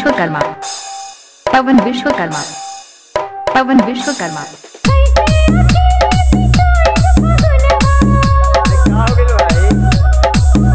विश्वकर्मा पवन विश्वकर्मा पवन विश्वकर्मा का हो गेल भाई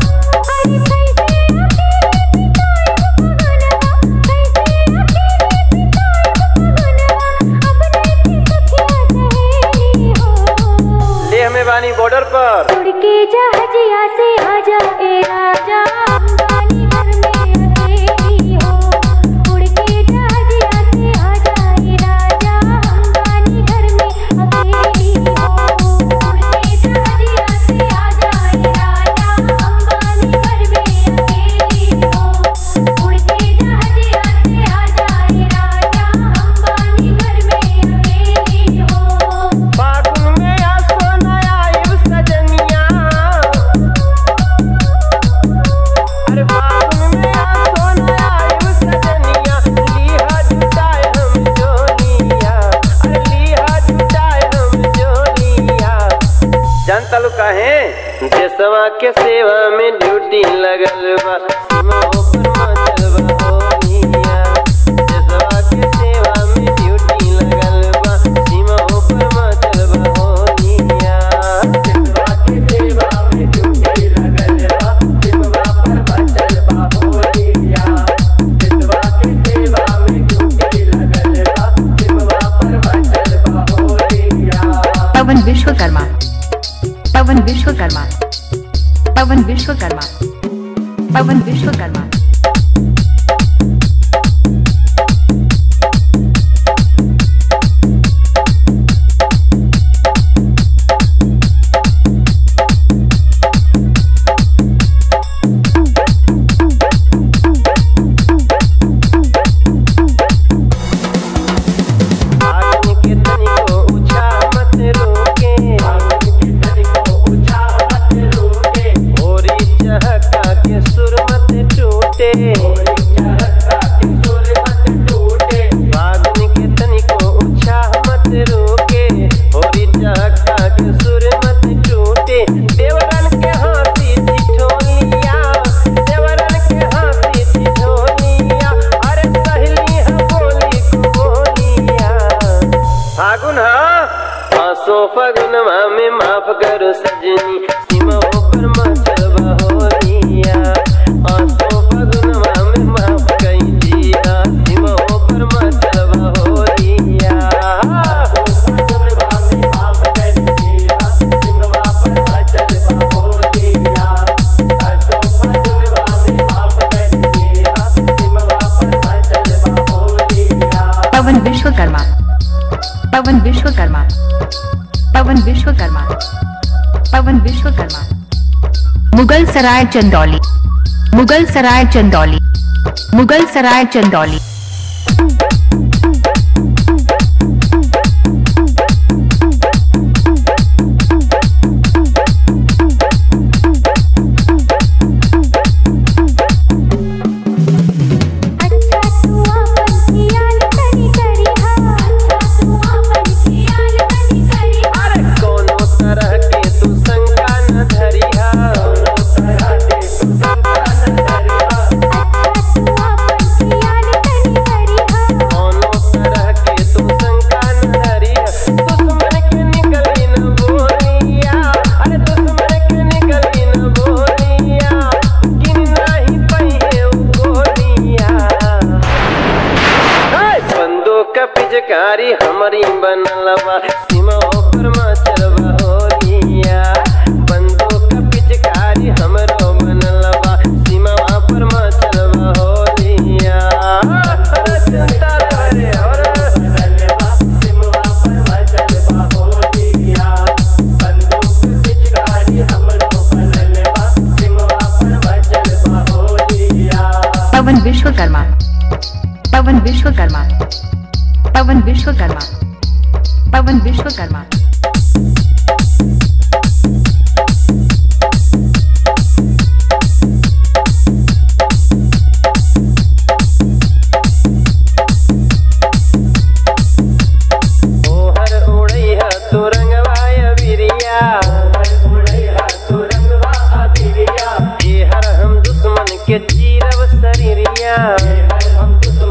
ले हमें बानी बॉर्डर पर उड़ के जहाजिया से आजा ए राजा अंबानी घर में अकेली हो उड़ के जहाजिया से आजा ए राजा अंबानी घर में अकेली हो उड़ के जहाजिया से आजा ए राजा अंबानी घर में अकेली हो उड़ के जहाजिया से आजा ए राजा अंबानी घर में अकेली हो फागुन में आ सोना आयु सजनिया अरे फागुन में आ सोना आयु सजनिया लीहा जुटाए हम जोनिया अरे लीहा जुटाए हम जोनिया जानता लो काहे देशवा के सेवा में ड्यूटी लगल बा सीमा ऊपर मचल बा होनिया देशवा के सेवा में ड्यूटी लगल बा सीमा ऊपर मचल बा होनिया देशवा के सेवा में ड्यूटी लगल बा सीमा पर मचल बा होनिया देशवा के सेवा में ड्यूटी लगल बा सीमा पर मचल बा होनिया पवन विश्वकर्मा पवन विश्वकर्मा पवन विश्वकर्मा पवन विश्वकर्मा आगन के तनिको ऊंचा मत रोके आगन के तनिको ऊंचा मत रोके होरी चहका के सुर मत टूटे होरी चहका के सुर मत टूटे आगन के तनिको ऊंचा मत रोके होरी चहका के सुर मत टूटे देवरन के हाथी ठिठोलिया देवरन के हाथी ठिठोलिया अरे सहेली है बोली को बोलिया फागुन आसो फगुनवा में माफ करो सजनी सीमा ऊपर मचलवा होलिया आसो फगुनवा में माफ कई दिया सीमा ऊपर मचलवा होलिया पवन विश्वकर्मा पवन विश्वकर्मा पवन विश्वकर्मा पवन विश्वकर्मा मुगल सराय चंदौली मुगल सराय चंदौली मुगल सराय चंदौली अच्छा तू अपन खियाल करी करी हा अच्छा तू अपन खियाल करी करी हा अरे कोनो तरह के तू शंका न धरिहा कोनो तरह के तू शंका न धरिहा अच्छा तू अपन खियाल करी करी हा कोनो तरह के तू शंका न धरिहा दुश्मन के निकली न बोलिया अरे दुश्मन के निकली न बोलिया गिन नहीं पहिए उ गोलिया बंदूक का पिचकारी हमारी बनलवा सीमा ऊपर मचलवा होलिया बंदूक का पिचकारी हमरो बनलवा सीमा पर मचलवा होलिया चिंता करे और पवन विश्वकर्मा पवन विश्वकर्मा पवन विश्वकर्मा पवन विश्वकर्मा ओहर उड़ैया तू रंगवाया बिरिया एहर हम दुश्मन के चीरब शरीरिया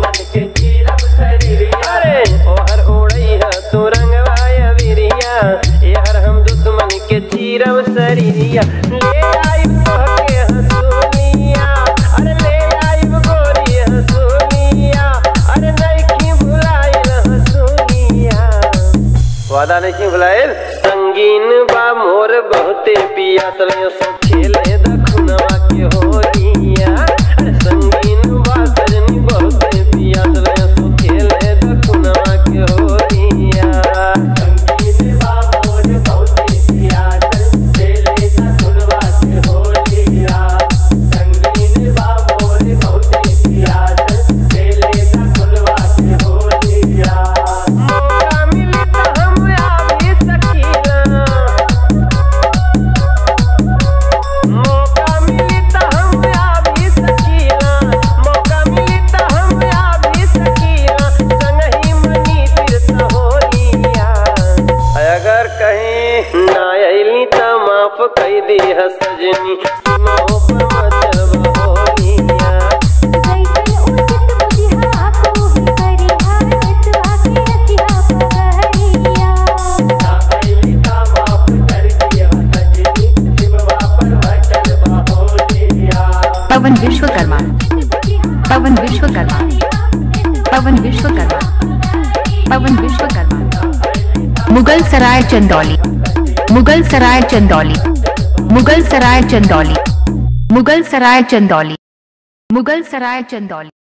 वादा नहीं भुलाइल संगीन बा मोर बहुते पिया सलियो सो खेले दखुनवा के होलिया अरे संगीन बा सजनी बहुते पिया सलियो सो खेले दखुनवा के होलिया संगीन बा मोर बहुते पिया खेले दखुनवा के होलिया संगीन बा मोर बहुते पिया खेले दखुनवा के होलिया मौका मिले तो हम आवे सकीना मौका मिले तो हम आवे सकीना मौका मिले तो हम आवे सकीना संगही मनी तीर्थ होलिया अगर कहीं ना अइली त माफ कई दी सजनी सुनो पर मचब होलिया जैसन उचित बुझिहा तू ही करिहा नसवा के रखिहा पगड़िया पवन विश्वकर्मा पवन विश्वकर्मा पवन विश्वकर्मा पवन विश्वकर्मा मुगल सराय चंदौली मुगल सराय चंदौली मुगल सराय चंदौली मुगल सराय चंदौली मुगल सराय चंदौली